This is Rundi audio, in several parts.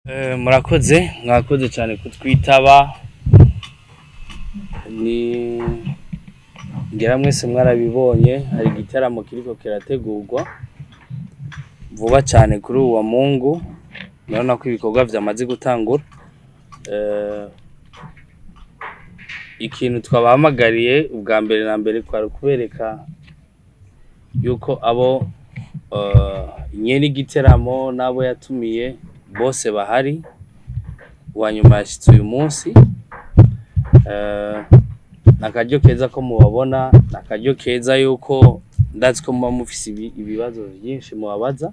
Eh, murakoze mwakoze cyane kutwitaba ni ngira mwese mwarabibonye hari igitaramo kiriko kirategurwa vuba cyane kuri uwo mungu murabona ko ibikorwa vyamaze gutangura Eh, ikintu twabahamagariye ubwa mbere na mbere kwari ukubereka yuko abo eh, nyene igiteramo n'abo yatumiye bose bahari uwa nyuma yashitse uyu munsi Eh, ni akaryo keza ko mubabona ni akaryo keza yuko ndazi ko muba mufise ibi- ibibazo vyinshi mubabaza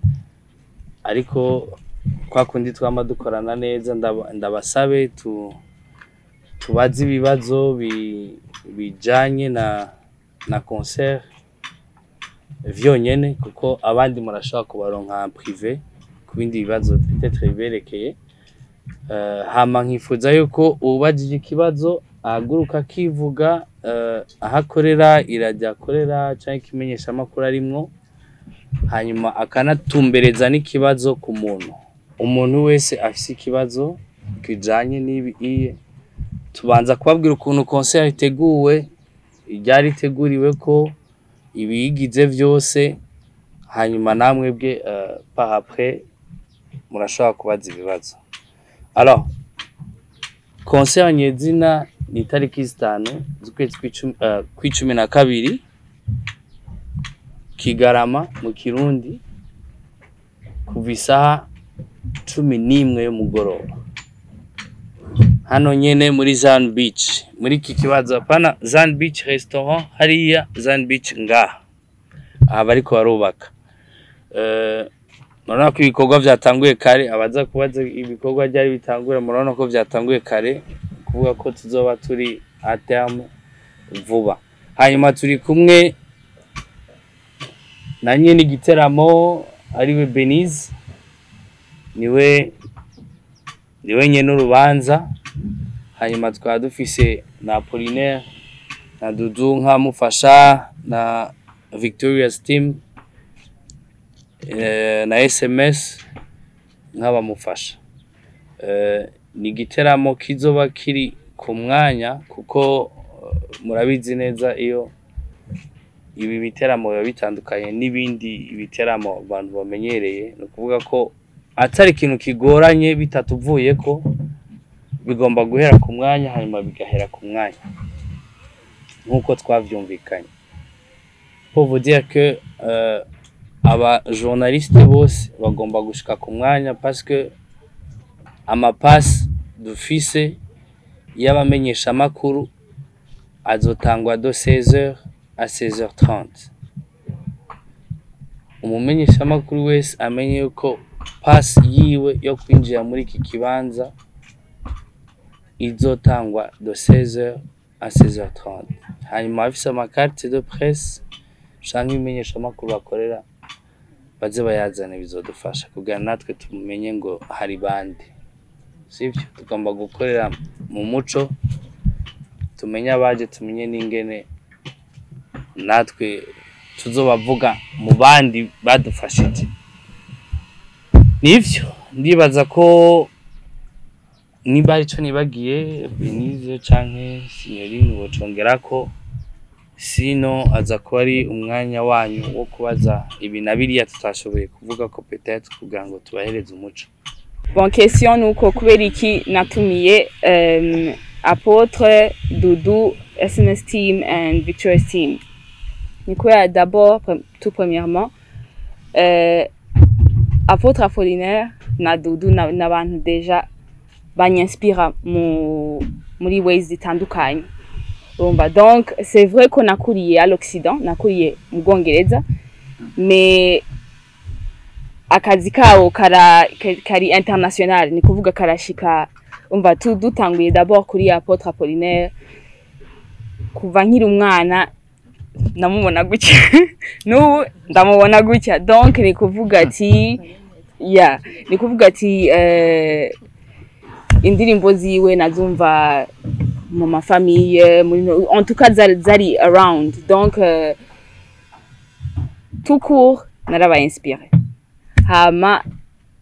ariko kwa kundi twama dukorana neza ndaba- ndabasabe tu tubaze ibibazo bi- bijanye na na concert vyonyene kuko abandi murashobora kubaronka en privé ku bindi bibazo peut-être biberekeye Eh, hama nkifuza yuko uwubajije ikibazo ahaguruka akivuga eh, aho akorera irajya akorera canke ikimenyeshamakuru arimwo hanyuma akanatumbereza n'ikibazo ku muntu umuntu wese afise ikibazo kijanye n'ibi iye tubanza kubabwira ukuntu concert iteguwe iryari iteguriwe ko ibiyigize vyose hanyuma namwebwe uh, par après murashobora kubaza ibibazo alors concert nyezina ni itariki zitanu z'ukwezi kw'icumi eh, kw'icumi na kabiri kigarama mu kirundi kuva isaha cumi n'imwe y'umugoroba hano nyene muri Zan Beach muri iki kibazo apana Zan Beach restaurant hariya Zan Beach ngaha aha bariko barubaka Eh, murabona ko ibikorwa vyatanguye kare abaza kubaza ibikorwa ryari bitangura murabona ko vyatanguye kare kuvuga ko tuzoba turi a terme vuba hanyuma turi kumwe na nyene igiteramo ariwe Benize niwe niwe nyene urubanza hanyuma tukaba dufise na Apollinaire na Dudu nkamufasha na Victoria's team eh, na SMS nk'abamufasha Eh, ni igiteramo kizoba kiri ku mwanya kuko eh, murabizi neza iyo ibi biteramo biba bitandukanye n'ibindi biteramo abantu bamenyereye ni ukuvuga ko atari ikintu kigoranye bitatuvuye ko bigomba guhera ku mwanya hanyuma bigahera ku mwanya nk'uko twavyumvikanye pour vous dire que euh, aba journaliste bose bagomba gushika ku mwanya parce que amapasi dufise y'abamenyeshamakuru azotangwa de 16h à 16h30 umumenyeshamakuru wese amenye yuko pasi yiwe yo kwinjira muri iki kibanza izotangwa de 16h à 16h30 hanyuma abafise amakarte de presse canke ibimenyeshamakuru bakorera baze bayazane bizodufasha kugira natwe tumenye ngo hari bande sivyo tugomba gukorera mu muco tumenye abaje tumenye n'ingene natwe tuzobavuga mu bandi badufashije nivyo ndibaza ko niba arico nibagiye Benize canke Signorine bocongerako sino aza kuba ari umwanya wanyu wo kubaza ibi na biriya tutashoboye kuvuga ko peut-être kugira ngo tubahereze umuco Bon, question nuko kubera iki natumiye um, Apotre, Doudou, SMS Team and Victorious Team. Ni kubera d'abord, pre- tout premièrement, euh, Apotre Apollinaire na Doudou na- n'abantu deja banyanspira mu muri ways zitandukanye. Urumva donc c'est vrai ko nakuriye à l'Occident, nakuriye mu Bwongereza, mais akazi kabo kara ka- kari international ni kuvuga karashika umva tu dutanguye d'abord kuri Apotre Apollinaire kuva nkiri umwana ndamubona gutya n'ubu ndamubona gutya donc ni kuvuga ati ya ni kuvuga ati eh, indirimbo ziwe nazumva mu mafamiye muri no- en tout cas zari, zari around donc euh, tout court narabaye inspiré hama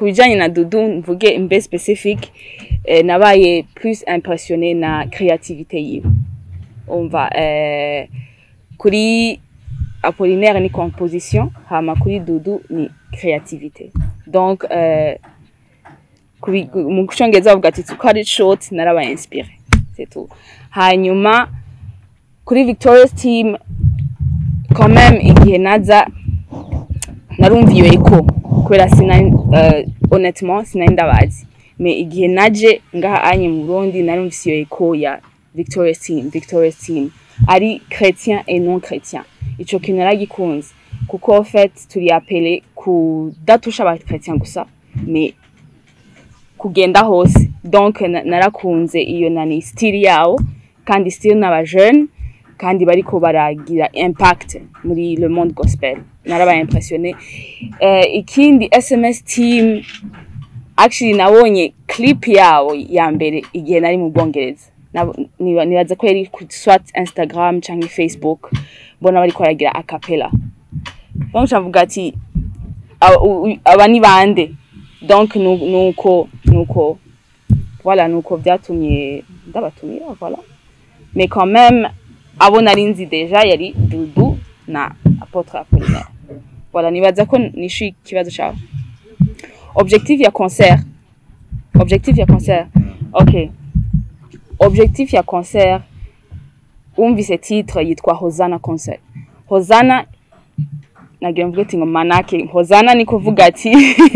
ku bijanye na dudu mvuge mbe specific eh, nabaye plus impressionné na créativité yiwe umva eh, kuri apollinaire ni composition hama kuri dudu ni créativité donc euh, kubi- mu cyongereza bavuga ati to cut it short narabaye inspiré c'est tout hanyuma kuri victorious team quand même igihe naza narumva iyo eko kubera sina uh, honnêtement sinari ndabazi mais igihe naje ngaha anye mu Burundi narumvise iyo eko ya victorious team victorious team ari chrétien et non chrétien ico kintu naragikunze kuko en fait turi appelé kudatusha aba chrétien gusa mais kugenda hose donc na- narakunze iyo nani style yawo kandi style n'aba jeune kandi bariko baragira impact muri le monde gospel narabaye impressionné eh, ikindi sms team actually nabonye clip yawo ya mbere igihe nari mu bwongereza Nabo- niba- nibaza ko yari ku swat instagram canke facebook mbona bariko baragira acapella donc cavuga ati aba u- aba ni bande donc nu- nuko nuko voilà nuko vyatumye ndabatumira voilà mais quand même abo nari nzi deja yari dudu na apotre apollinaire voilà nibaza ko nishuye ikibazo cawe objectif ya concert objectif ya concert ok objectif ya concert wumvise titre yitwa hozana concert hozana nagira mvuge ati ngo manake hozana ni kuvuga ati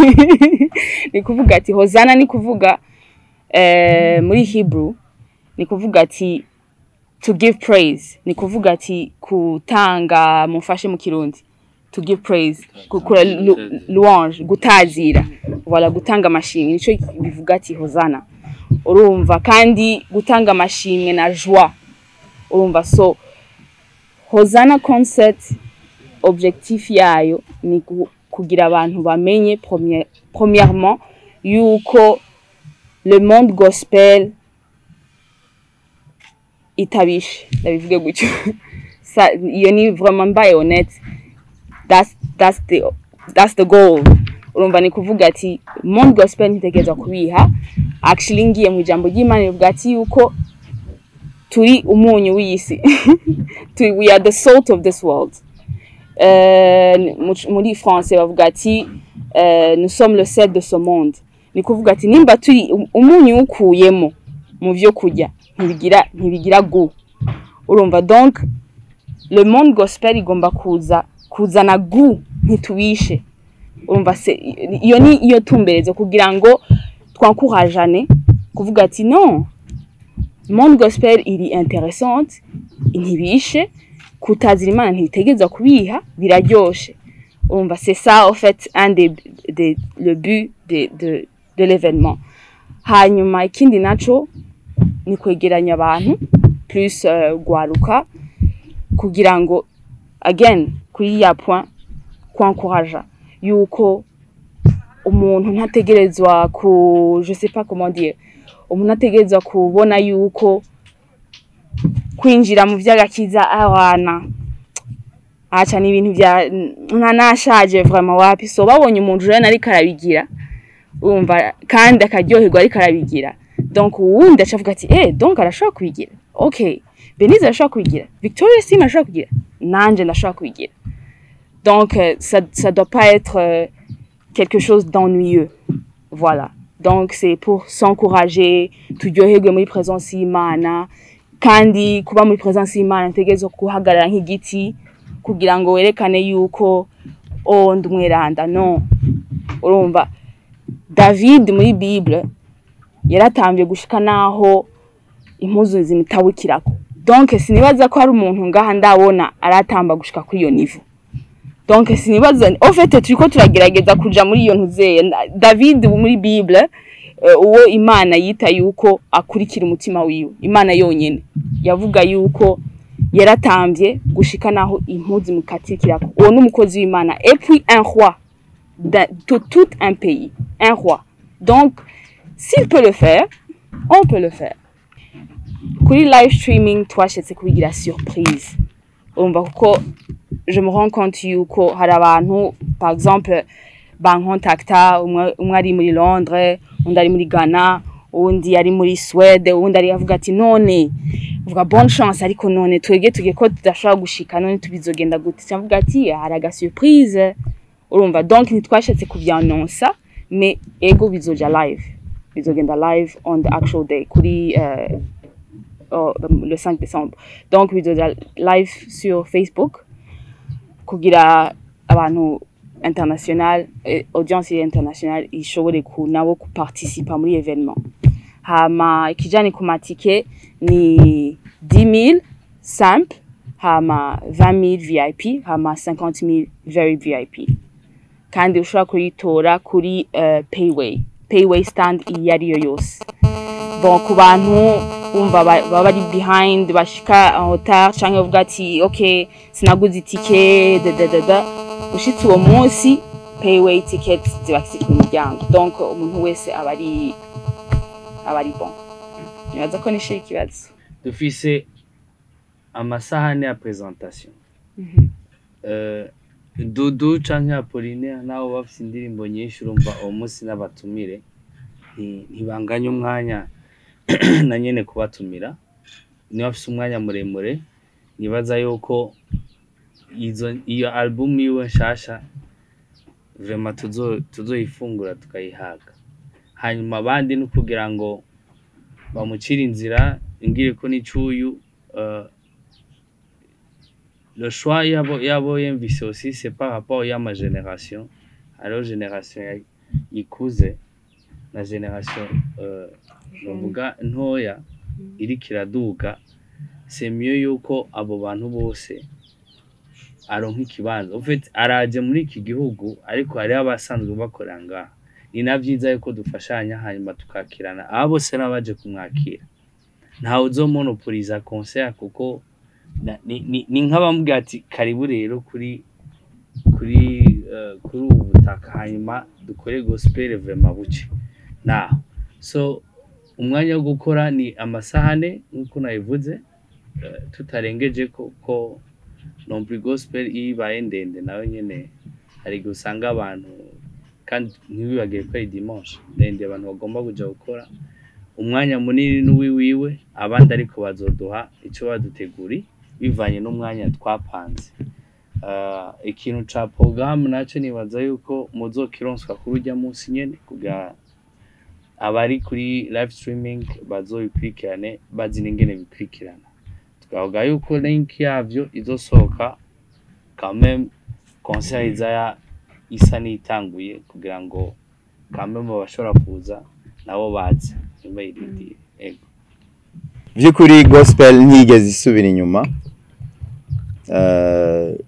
ni kuvuga ati hozana ni kuvuga eh, muri hebrew ni kuvuga ati to give praise ni kuvuga ati kutanga mufashe mu kirundi to give praise gukora lu- louange gutazira voilà gutanga amashimwe nico bivuga ati hozana urumva kandi gutanga amashimwe na joie urumva so hozana concert objectif yayo ni gu- kugira abantu bamenye premier- premièrement yuko le monde gospel itabishe ndabivuge gutyo Sa- iyo ni vraiment mbaye honnête that's, that's, the, that's the goal urumva ni kuvuga ati monde gospel ntitegerezwa kubiha actually ngiye mu ijambo ry'imana rivuga ati yuko turi umunyu w'isi Turi- we are the salt of this world Euh, mu- muri français bavuga ati euh, nous sommes le sel de ce monde ni kuvuga ati nimba turi um- umunyu ukuyemo mu vyo kurya ntibigira ntibigira gu urumva donc le monde gospel igomba kuza kuzana gu ntitubishe urumva se iyo ni iyo tumberezo kugira ngo twankurajane kuvuga ati non monde gospel iri interessante ntibishe kutazira imana ntibitegereza kubiha biraryoshe urumva c'est ça en fait un des, des le but de de de l'événement hanyuma ikindi naco ni kwegeranya abantu plus uh, gwaruka kugira ngo again kuri ya point kwankuraja yuko umuntu ntategerezwa ku je sais pas comment dire umuntu ategerezwa kubona yuko kwinjira mu vy'agakiza abana aca ni ibintu vya nka nashaje vraiment wapi so babonye umuntu rero ariko arabigira urumva kandi akaryoherwa ariko arabigira donc uwundi aca avuga ati eh donc arashobora kubigira okay Benize arashobora kubigira Victoria Sim arashobora kubigira nanje ndashobora kubigira donc euh, ça ça doit pas être euh, quelque chose d'ennuyeux voilà donc c'est pour s'encourager turyoherwe muri présence y'Imana kandi kuba muri présence y'Imana ntegerezwa guhagarara nk'igiti kugira ngo werekane yuko oh ndi umweranda no urumva David muri Bible yaratambye gushika naho impuzu zimutabukirako donc sinibaza ko hari umuntu ngaha ndabona aratamba gushika kuri iyo niveau donc sinibaza en fait turiko turagerageza kuja muri iyo ntuzeye David muri Bible eh, uwo Imana yita yuko akurikira umutima wiwe Imana yonyene yavuga yuko yaratambye gushika naho impuzu mukatikirako uwo n'umukozi w'Imana et puis un roi de tout, tout un pays un roi donc s'il peut le faire on peut le faire kuri live streaming twashatse kubigira surprise urumva kuko je me rends compte yuko hari abantu par exemple bankontakta umwe umwe ari muri londres undi ari muri ghana uwundi ari muri swede uwundi ari avuga ati none vuga bonne chance ariko none twebwe tugiye ko tudashobora gushika none tubizogenda gute cyamvuga ati hari aga surprise urumva donc ntitwashatse kubyanonsa mais ego bizoja live bizogenda live on the actual day kuri euh, oh, le 5 décembre donc bizoja live sur facebook kugira abantu international eh, audience international ishobore ku nabo kuparticipa muri evenement hama ikijani ku matike ni 10000 simple hama 20000 vip hama 50000 very vip kandi ushobora kuyitora kuri uh, payway payway stand iyo ari yo yose bon ku bantu bumva ba- baba bari behind bashika en retard canke bavuga ati ok sinaguze itike dadadada ushitse uwo munsi payway ticket ziba ziri ku muryango donc umuntu wese aba ari aba ari bon nibaza ko nishira ikibazo dufise amasahani ya presentation Eh, dudu canke apolinaire nabo bafise indirimbo nyinshi urumva uwo munsi n'abatumire nti- ntibanganya umwanya na nyene kubatumira niba bafise umwanya muremure nibaza yuko izo iyo album yiwe nshasha vrema tuzo tuzoyifungura tukayihaga hanyuma abandi ni kugira ngo bamucire inzira ingire ko n'icuyu uh, le choix yabo yabo yumvise aussi c'est par rapport y'ama génération hariho génération ya- ikuze na génération uh, novuga ntoya iriko iraduga c'est mieux yuko abo bantu bose aronka ikibanza en fait araje muri iki gihugu ariko hariho abasanzwe bakorera ngaha ni na vyiza yuko dufashanya hanyuma tukakirana aba bose n'abaje kumwakira ntawe uzomonopoliza concert kuko na- ni- ni ni nk'abamubwira ati karibu rero kuri kuri eh, kuri ubu butaka hanyuma dukore gospel vraiment buke naho so umwanya wo gukora ni amasahane nk'uko nabivuze eh, tutarengeje ko ko nompri gospel iyo ibaye ndende nayo nyene hari igihe usanga abantu kandi ntibibagire ko ari dimanche ndende abantu bagomba kuja gukora umwanya munini n'uwiwiwe abandi ariko bazoduha icyo baduteguri bivanye n'umwanya twapanze Ah, ikintu ca porogaramu nacyo nibaza yuko muzokironswa kuri urya munsi nyene kugira abari kuri live streaming bazobikurikirane bazi n'ingene bikurikirana twavuga yuko link yavyo izosohoka quand même concert iza ya- isa n'itanguye kugira ngo quand même abashobora kuza nabo baze ntibayirindire ego by'ukuri gospel ntiyigeze isubira inyuma Eh,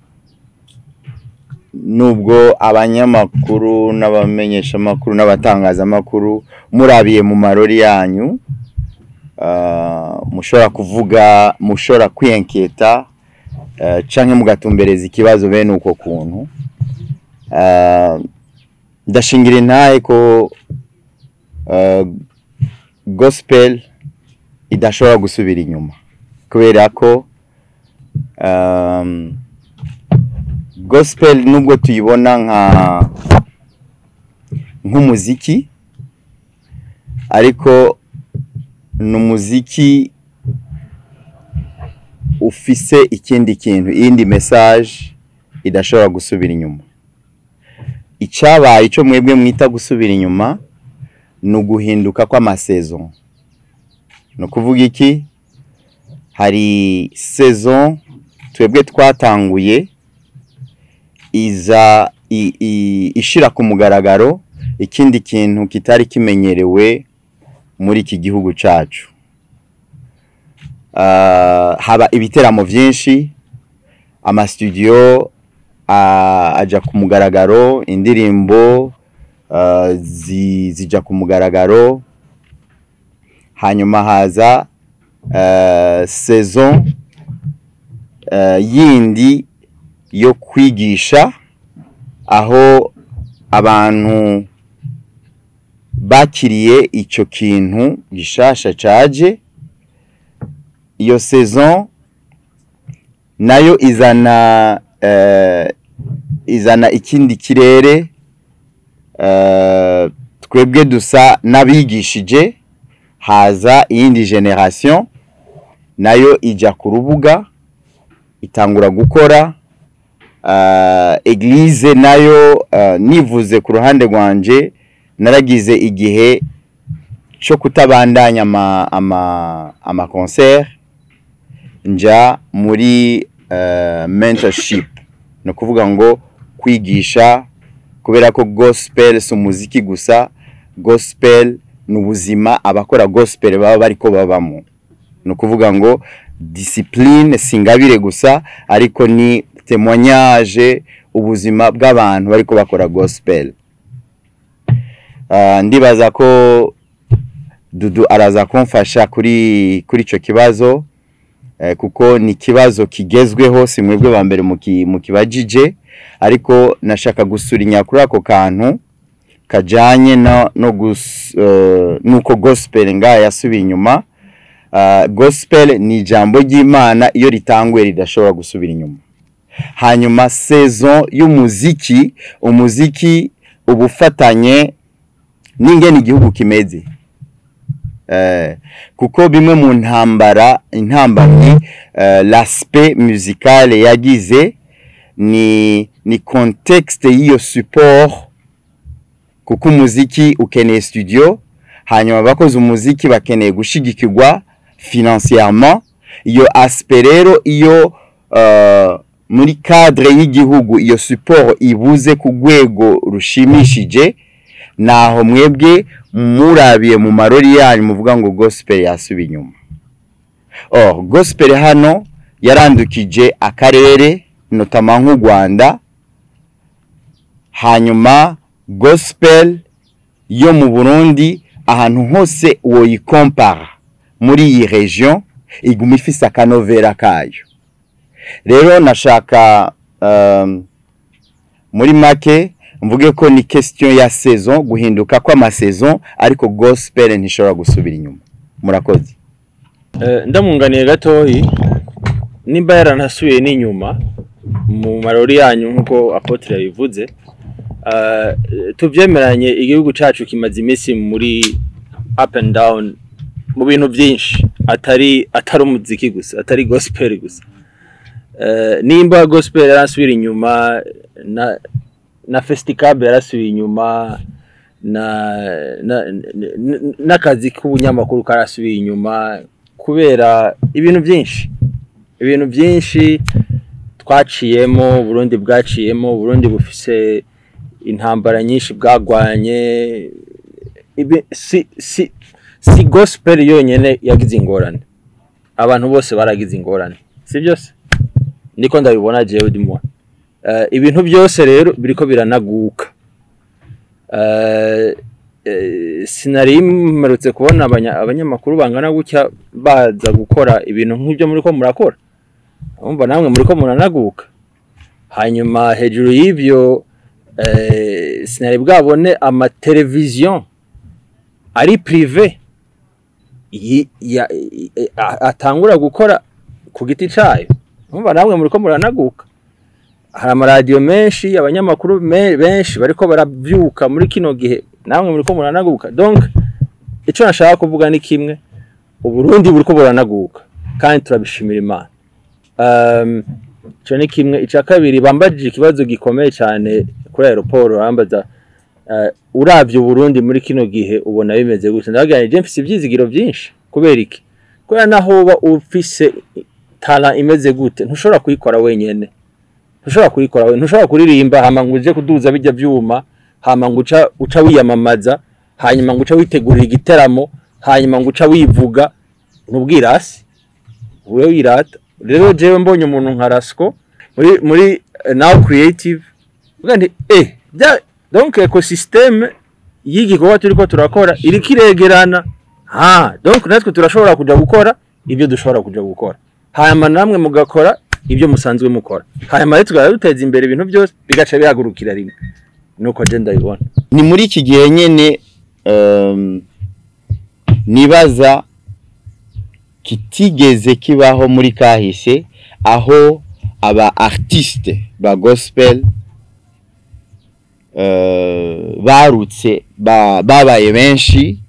nubwo abanyamakuru n'abamenyeshamakuru n'abatangazamakuru murabiye mu marori yanyu eh, mushobora kuvuga mushobora kwiyenketa eh, canke mugatumbereza ikibazo bene uko kuntu Eh, ndashingira intahe ko eh, gospel idashobora gusubira inyuma kubera ko um, gospel nubwo tuyibona nka nk'umuziki ariko ni umuziki ufise ikindi kintu iyindi message idashobora gusubira inyuma icyabaye icyo mwebwe mwita gusubira inyuma ni uguhinduka kw'amasaison ni ukuvuga iki hari saison twebwe twatanguye iza i- i- ishira ku mugaragaro ikindi kintu kitari kimenyerewe muri iki gihugu cyacu Ah, haba ibiteramo byinshi amasitudiyo ah, aja ku mugaragaro indirimbo ah, zi- zija ku mugaragaro hanyuma haza eh, saison eh, yindi yo kwigisha aho abantu bakiriye icyo kintu gishasha caje iyo saison nayo izana eh, izana ikindi kirere eh, twebwe dusa n'abigishije haza iyindi generation nayo ijya ku rubuga itangura gukora uh, eglise nayo uh, nivuze ku ruhande rwanje naragize igihe cyo kutabandanya ama ama ama concert nja muri uh, mentorship no kuvuga ngo kwigisha kubera ko gospel si umuziki gusa gospel ni ubuzima abakora gospel baba bariko babamo ni ukuvuga ngo discipline si ingabire gusa ariko ni témoignage ubuzima bw'abantu bariko bakora gospel Ah, ndibaza ko dudu araza kumfasha kuri kuri ico kibazo eh, kuko ni ikibazo kigezweho si mwebwe ba mbere muki- mukibajije ariko nashaka gusurinya kuri ako kantu kajanye no, no gus, uh, nuko gospel ngaha yasubiye inyuma uh, gospel ni ijambo ry'imana iyo ritanguye ridashobora gusubira inyuma hanyuma saison y'umuziki umuziki uba ufatanye n'ingene igihugu kimeze eh, kuko bimwe mu ntambara intambamyi uh, l'aspect musical yagize ni ni contexte y'iyo support kuko umuziki ukeneye studio hanyuma abakoze umuziki bakeneye gushigikirwa financièrement iyo aspect rero iyo uh, muri cadre y'igihugu iyo support ibuze ku rwego rushimishije naho mwebwe murabiye mu marori yanyu muvuga ngo gospel yasubiye inyuma oh gospel hano yarandukije akarere notama nk'u Rwanda hanyuma gospel yo mu Burundi ahantu hose woyikompara muri iyi region iguma ifise akanovera kayo rero nashaka um, muri make mvuge ko ni question ya saison guhinduka kw'amasaison ariko gospel ntishobora gusubira inyuma murakoze Eh, ndamunganiye gatoyi nimba yaranasubiye n'inyuma mu marori yanyu nk'uko apotre yabivuze eh, tuvyemeranye igihugu cacu kimaze iminsi muri up and down mu bintu byinshi atari atari umuziki gusa atari gospel gusa Eh, nimba gospel yarasubira inyuma na na festicab yarasubiye inyuma na na- n- n- n'akazi k'ubunyamakuru karasubiye inyuma kubera ibintu byinshi ibintu byinshi twaciyemo Burundi bwaciyemo Burundi bufise intambara nyinshi bwagwanye ibi- si si si gospel yonyene yagize ingorane abantu bose baragize ingorane si byose niko ndabibona jewe ndimo uh, ibintu byose rero biriko biranaguka uh, eh, sinari mperutse kubona abanya, abanyamakuru bangana gutya baza gukora ibintu nk'ibyo muriko murakora umva namwe muriko muranaguka hanyuma hejuru y'ivyo eh, sinari bwabone amateleviziyo ari prive yi- ya- i- i- a- atangura gukora ku giti cayo umva namwe muriko muranaguka hari amaradiyo menshi abanyamakuru me- benshi bariko baravyuka muri kino gihe namwe muriko muranaguka donc ico nashaka kuvuga ni kimwe uburundi buriko buranaguka kandi turabishimira imana um, ico ni kimwe ica kabiri bambajije ikibazo gikomeye cyane kuri aeroport bambaza uh, uravye uburundi muri kino gihe ubona bimeze gute ndabagira nti je mfise ivyizigiro vyinshi kubera iki kubera naho uba ufise tala imeze gute ntushobora kuyikora wenyene ntushobora kuyikora we ntushobora kuririmba hama ngo uje kuduza bijya vyuma hama ngo uca uca wiyamamaza hanyuma ngo uca witegurira igiteramo hanyuma ngo uca wivuga ntubwirasi ube wirata rero jewe mbonye umuntu nka Rasco muri muri eh, now creative uvuga nti eh bya donc ecosysteme y'igikorwa turiko turakora iriko iregerana ha donc natwe turashobora kuja gukora ibyo dushobora kuja gukora hanyuma namwe mugakora ibyo musanzwe mukora hanyuma rero tukaba duteza imbere ibintu byose bigaca bihagurukira rimwe nuko je ndabibona ni muri iki gihe nyene um, nibaza kitigeze kibaho muri kahise aho aba artiste ba gospel eh, barutse ba- babaye benshi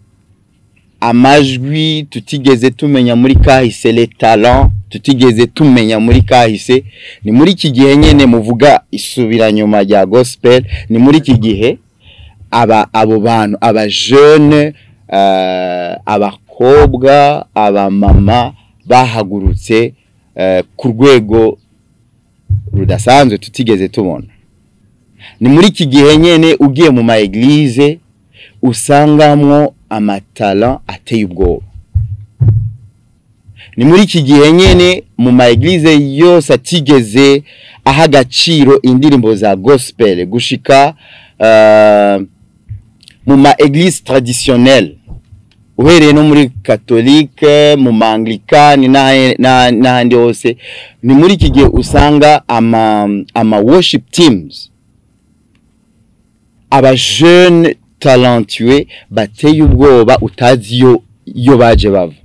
amajwi tutigeze tumenya muri kahise le talent tutigeze tumenya muri kahise ni muri iki gihe nyene muvuga isubiranyuma rya gospel ni muri iki gihe aba abo bantu aba jeune uh, abakobwa abamama bahagurutse uh, ku rwego rudasanzwe tutigeze tubona ni muri iki gihe nyene ugiye mu ma eglise usangamwo amatala ateye ubwoba ni muri iki gihe nyene mu ma eglise yose atigeze aha agaciro indirimbo za gospel gushika uh, mu ma eglise traditionnelle uhereye no muri katolike mu ma anglikani n'ahe- n'a- n'ahandi hose ni muri iki gihe usanga ama, ama worship teams aba jeune talentueux bateye ubwoba utazi iyo iyo baje bava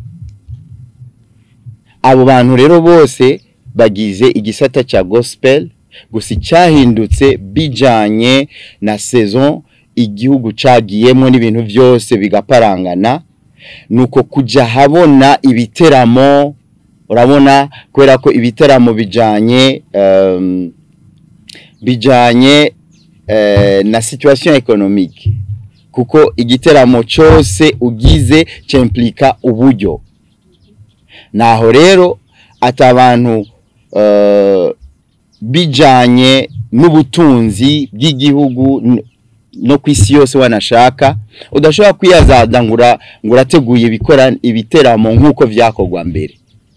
abo bantu rero bose bagize igisata cya gospel gusa icyahindutse bijanye na saison igihugu cagiyemo n'ibintu byose bigaparangana nuko kujya habona ibiteramo urabona kubera ko ibiteramo bijanye um, bijanye eh, na situation économique kuko igiteramo cyose ugize cyimplika uburyo naho rero ati abantu eh, bijanye n'ubutunzi bw'igihugu n- no ku isi yose wanashaka udashobora kwiyazada ngo ura- ngo urateguye ibikora ibiteramo nk'uko vyakorwa mbere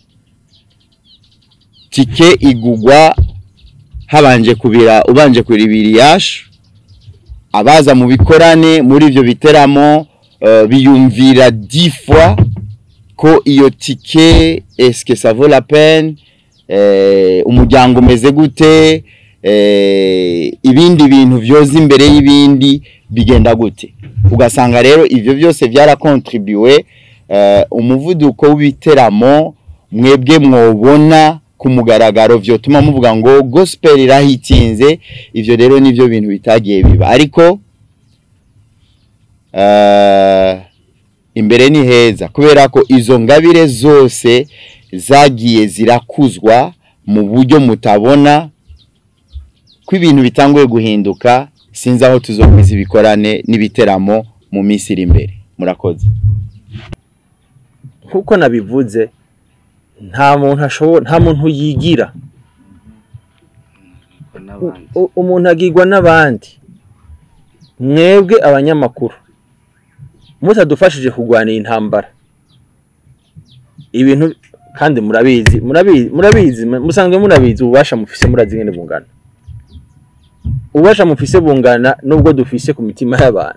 tike igugwa habanje kubira ubanje kuribira iyashu abaza mu bikorane muri ivyo biteramo uh, biyumvira dix fois ko iyo tike est-ce que ça vaut la peine eh, umuryango umeze gute eh, ibindi bintu vyoza imbere y'ibindi bigenda gute ugasanga rero ivyo byose byarakontribuwe eh, umuvuduko w'ibiteramo mwebwe mwobona ku mugaragaro vyotuma muvuga ngo gospel irahitinze ivyo rero nivyo bintu bitagiye biba ariko eh, imbere ni heza kubera ko izo ngabire zose zagiye zirakuzwa mu buryo mutabona ko ibintu bitanguye guhinduka sinzi aho tuzokwiza ibikorane n'ibiteramo mu minsi iri imbere murakoze nk'uko nabivuze nta muntu ashobora nta muntu yigira n'abandi U- umuntu agirwa n'abandi mwebwe abanyamakuru mutadufashije kurwanira intambara ibintu kandi murabizi murabizi murabizi musanzwe murabizi ububasha mufise murazi ngene bungana ububasha mufise bungana nubwo dufise ku mitima y'abantu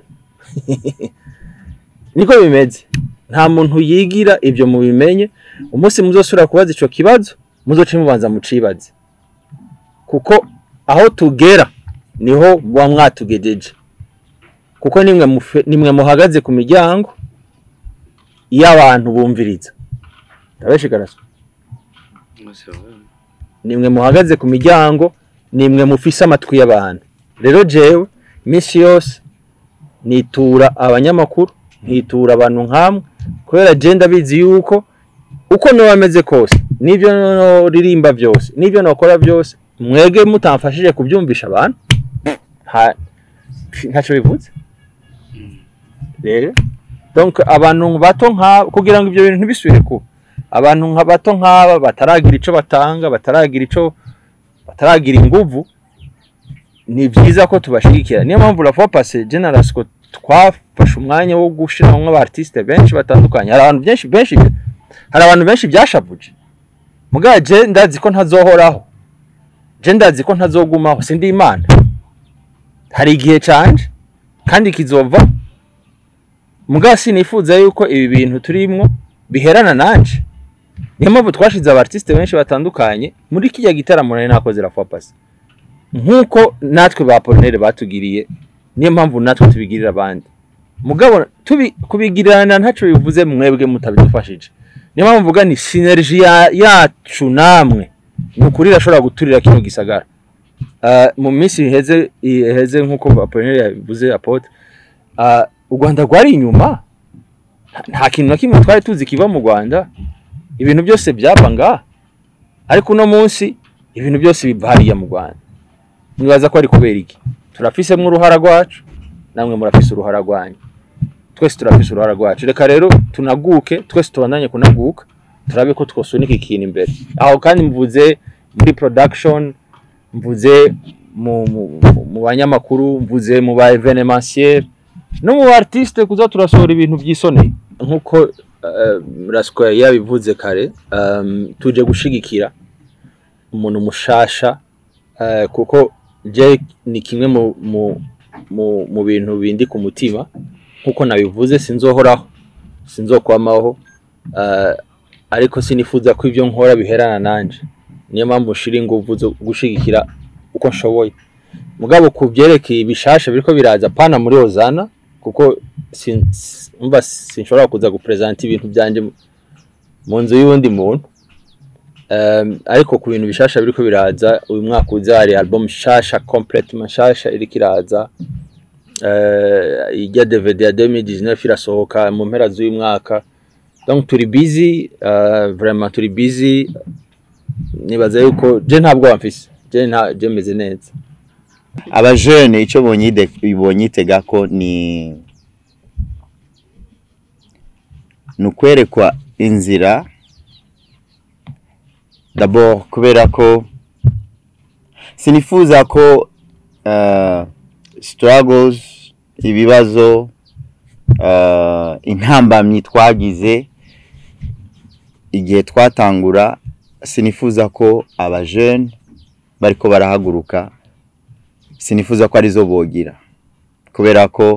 niko bimeze nta muntu yigira ibyo mubimenye umunsi muzosubira kubaza ico kibazo muzoce mubanza mucibaze kuko aho tugera niho muba mwatugejeje kuko nimwe mufe- nimwe muhagaze ku miryango iyo abantu bumviriza ndabeshigaraso nimwe muhagaze ku miryango nimwe mufise amatwi y'abantu rero jewe iminsi yose nitura abanyamakuru nkitura abantu nkamwe kubera je ndabizi yuko uko noba ameze kose n'ibyo noririmba byose n'ibyo nokora byose mwege mutamfashije kubyumvisha abantu nta- ntacyo bivuze rero donc abantu bato nka kugira ngo ibyo bintu ntibisubire kuba abantu nka bato nk'aba bataragira ico batanga bataragira ico bataragira inguvu ni byiza ko tubashigikira niyo mpamvu la fois passé generasco twafashe umwanya wo gushiramwo aba artiste benshi batandukanye hari abantu benshi benshi hari abantu benshi byashavuje mugabo je ndazi ko ntazohoraho je ndazi ko ntazogumaho sindi imana hari igihe canje kandi kizova mugabo sinifuza yuko ibi bintu turimwo biherana nanje niyo mpamvu twashize aba artiste benshi batandukanye muri kijya gitaramo nari nakoze la fois passé nk'uko natwe ba Apollinaire batugiriye niyo mpamvu natwe tubigirira abandi mugabo tubi kubigirana ntacyo bivuze mwebwe mutabidufashije niyo mpamvu mvuga ni synergie ya- yacu namwe ni ukuri irashobora guturira kino gisagara Ah, mu minsi iheze iheze nk'uko Apollinaire yabivuze apotre ah, u Rwanda rwari inyuma Nta- nta kintu na kimwe twari tuzi kiva mu Rwanda ibintu byose byaba ngaha ariko uno munsi ibintu byose biva hariya mu Rwanda mwibaza ko ari kubera iki turafisemo uruhara rwacu namwe murafise uruhara rwanyu twese turafise uruhara rwacu reka rero tunaguke twese tubandanye kunaguka turabe ko twosunika ikintu imbere aho kandi mvuze muri production mvuze mu, mu, mu- mu banyamakuru mvuze mu ba evenementiel no mu ba artiste kuza turasohora ibintu byisoneye nkuko uh, Rasco yabivuze kare um, tuje gushigikira umuntu mushasha uh, kuko je ni kimwe mu, mu, mu, mu bintu bindi ku mutima nkuko nabivuze sinzohoraho sinzokwamaho uh, ariko sinifuza ko ibyo nkora biherana nanje niyo mpamvu nshira ingufu zo gushigikira uko nshoboye mugabo ku byerekeye ibishasha biriko biraza pana muri Ozana kuko sin- s- umva sinshobora kuza gupresenta ibintu byanje mu- mu nzu y'uwundi muntu um, ariko ku bintu bishasha biriko biraza uyu mwaka uza hari album shasha complètement shasha iriko iraza uh, ijya DVD ya 2019 irasohoka mu mpera z'uyu mwaka donc turi busy uh, vraiment turi busy nibaza yuko je ntabwo bamfise je nta je meze neza abajene icyo bonyide- bonyitega ko ni ni ukwerekwa inzira d'abord kubera ko sinifuza ko uh, struggles ibibazo uh, intambamyi twagize igihe twatangura sinifuza ko abajene bariko barahaguruka sinifuza ko arizo bogira kubera ko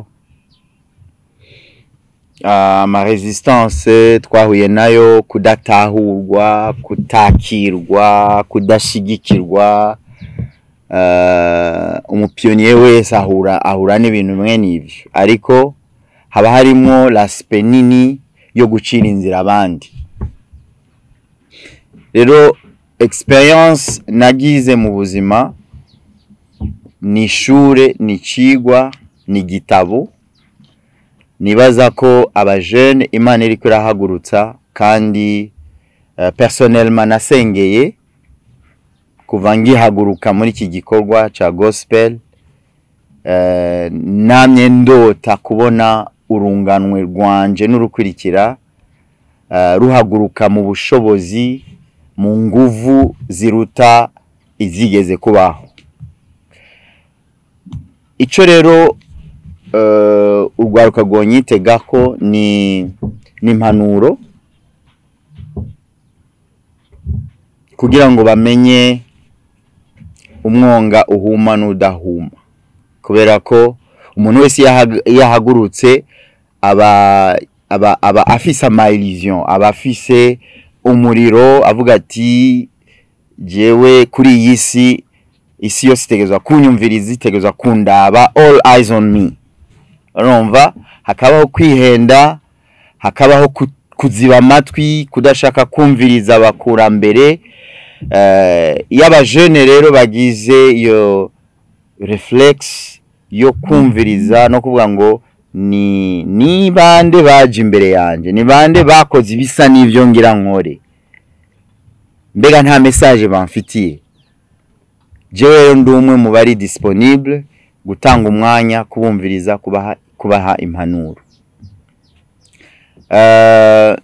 ah, ama resistance twahuye nayo kudatahurwa kutakirwa kudashigikirwa uh, umupionnier wese ahura ahura n'ibintu bimwe n'ivyo ariko haba harimwo laspe nini yo gucira inzira abandi rero experience nagize mu buzima ni ishure ni icigwa ni igitabo nibaza ko abajene imana iriko irahagurutsa kandi uh, personnellement nasengeye kuva ngihaguruka muri iki gikorwa ca gospel uh, namye ndota kubona urunganwe rwanje n'urukurikira uh, ruhaguruka mu bushobozi mu nguvu ziruta izigeze kubaho ico rero uh, urwaruka rwonyitegako ni ni impanuro kugira ngo bamenye umwonga uhuma n'udahuma kubera ko umuntu wese iyo ahag- iyo ahagurutse aba aba aba afise ama illusion aba afise umuriro avuga ati jewe kuri iyi si isi yose itegerezwa kunyumviriza itegerezwa kundaba all eyes on me urumva hakabaho kwihenda hakabaho ku- kuziba amatwi kudashaka kumviriza abakurambere Eh, iyo abajene rero bagize iyo reflex yo kumviriza no kuvuga ngo ni ni bande baje imbere yanje ni bande bakoze ibisa n'ivyo ngira nkore mbega nta message bamfitiye jewe rero ndi umwe mu bari disponible gutanga umwanya kubumviriza kubaha kubaha impanuro Eh,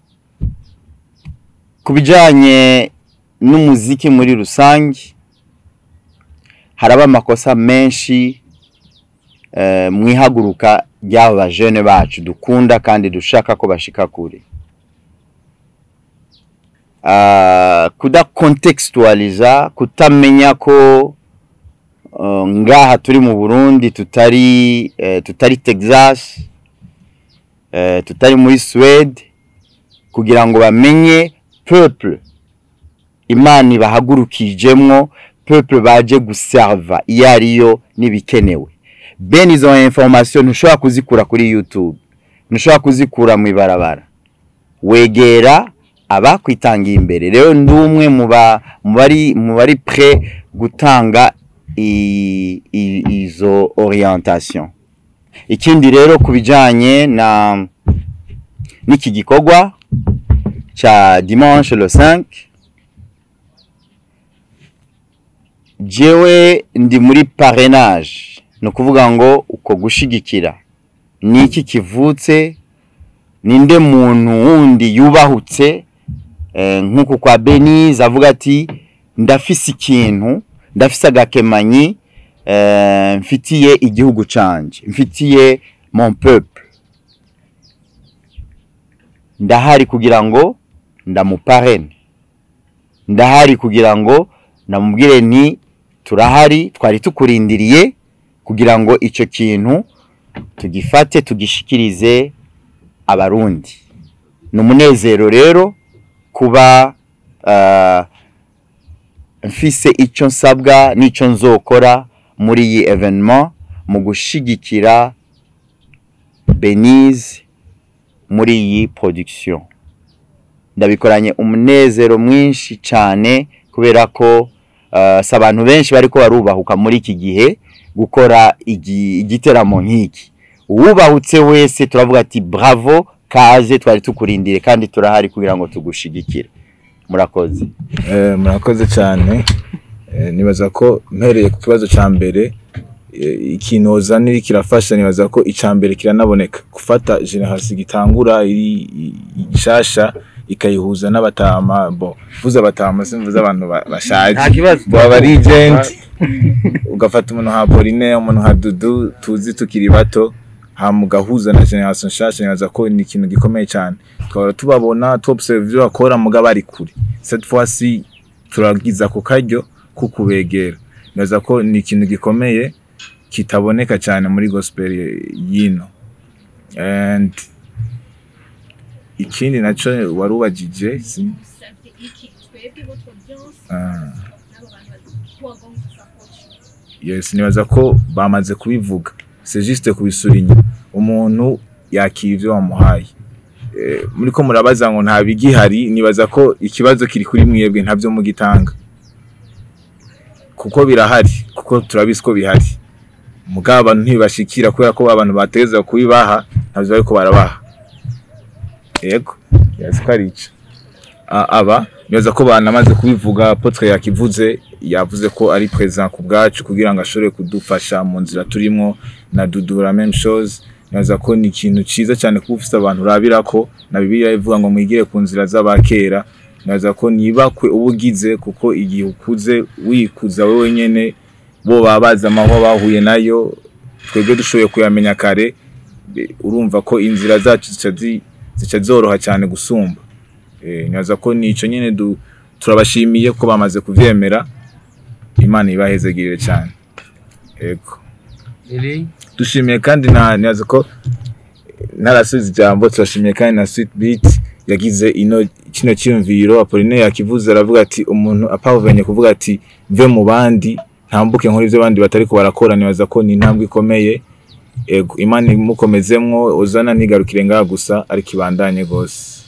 ku bijanye n'umuziki muri rusange haraba amakosa menshi eh, mu ihaguruka ry'aba bajene bacu dukunda kandi dushaka ko bashika kure Ah, kudakontextualiza kutamenya ko uh, ngaha turi mu Burundi tutari eh, tutari Texas eh, tutari muri Swede kugira ngo bamenye peuple imana ibahagurukijemwo peuple baje guserva iyo ariyo n'ibikenewe bene izo information ntushobora kuzikura kuri youtube ntushobora kuzikura mu ibarabara wegera abakwitangiye imbere rero ndi umwe mu ba- mu bari mu bari pre gutanga i- i- izo orientation ikindi rero ku bijyanye na n'iki gikorwa cya dimanche le 5 jewe ndi muri parrainage ni ukuvuga ngo uko gushigikira ni iki kivutse ninde muntu wundi yubahutse eh, nk'uku kwa Benize avuga ati ndafise ikintu ndafise agakemanyi eh, mfitiye igihugu canje mfitiye mon peuple ndahari kugira ngo ndamuparene ndahari kugira ngo ndamubwire nti turahari twari tukurindiriye kugira ngo icyo kintu tugifate tugishikirize abarundi ni umunezero rero kuba ah, mfise icyo nsabwa n'icyo nzokora muri iyi evenement mu gushigikira Benize muri iyi production ndabikoranye umunezero mwinshi cyane kubera ko uh, si abantu benshi bariko barubahuka muri iki gihe gukora igi- igiteramo nk'iki uwubahutse wese turavuga ati bravo kaze twari tukurindire kandi turahari kugira ngo tugushigikire murakoze Eh, murakoze cyane Eh, nibaza ko mpereye ku kibazo cya mbere eh, ikinoza niri kirafasha nibaza ko icya mbere kiranaboneka gufata generasi gitangura iri i- igishasha ikayihuza n'abatama bo vuze abatama simvuze abantu ba- bashaje nta kibazo baba ari agent ugafata umuntu nka Pauline umuntu nka Dudu tuzi tukiri bato hama ugahuza na generation nshasha nibaza ko ni ikintu gikomeye cyane twahora tubabona tu observe ibyo bakora muga bari kure cette fois ci turagiza ku karyo ko kubegera nibaza ko ni ikintu gikomeye kitaboneka cyane muri gospel yino and ikindi naco warubajije si Ah. yes nibaza ko bamaze kubivuga c'est juste kubisura inyuma umuntu yakira ivyo wamuhaye Eh, muri ko murabaza ngo nta bigihari nibaza ko ikibazo kiri kuri mwebwe ntabyo mugitanga kuko birahari kuko turabizi ko bihari mugabo abantu ntibashikira kubera ko abantu bategeza kubibaha ntabyo bariko barabaha yego yazi ko ari ico A- aba nibaza ko banamaze kubivuga apotre yakivuze yavuze ko ari president ku bwacu kugira ngo ashobore kudufasha mu nzira turimo na dudura même chose nibaza ko ni ikintu ciza cyane kuba ufise abantu urabira ko na bibiliya ivuga ngo mwigire ku nzira z'abakera nibaza ko nibakwe uba ugize kuko igihe ukuze wikuza wowe nyene bo baba bazi amahwa bahuye nayo twebwe dushoboye kuyamenya kare be- urumva ko inzira zacu zica zi- zica zoroha cyane gusumba Eh, nibaza ko nico nyene du turabashimiye ko bamaze kuvyemera imana ibahezegirire cyane ego Lili dushimiye kandi na nibaza ko ntarasubiza ijambo turashimiye kandi na sweet beat yagize ino kino cyiyumviro Apollinaire yakivuze aravuga ati umuntu apavuvenye kuvuga ati mve mu bandi ntambuke nkora ibyo abandi batari ko barakora nibaza ko ni intambwe ikomeye ego imana imukomezemwo uzana ntigarukire ngaha gusa ariko ibandanye rwose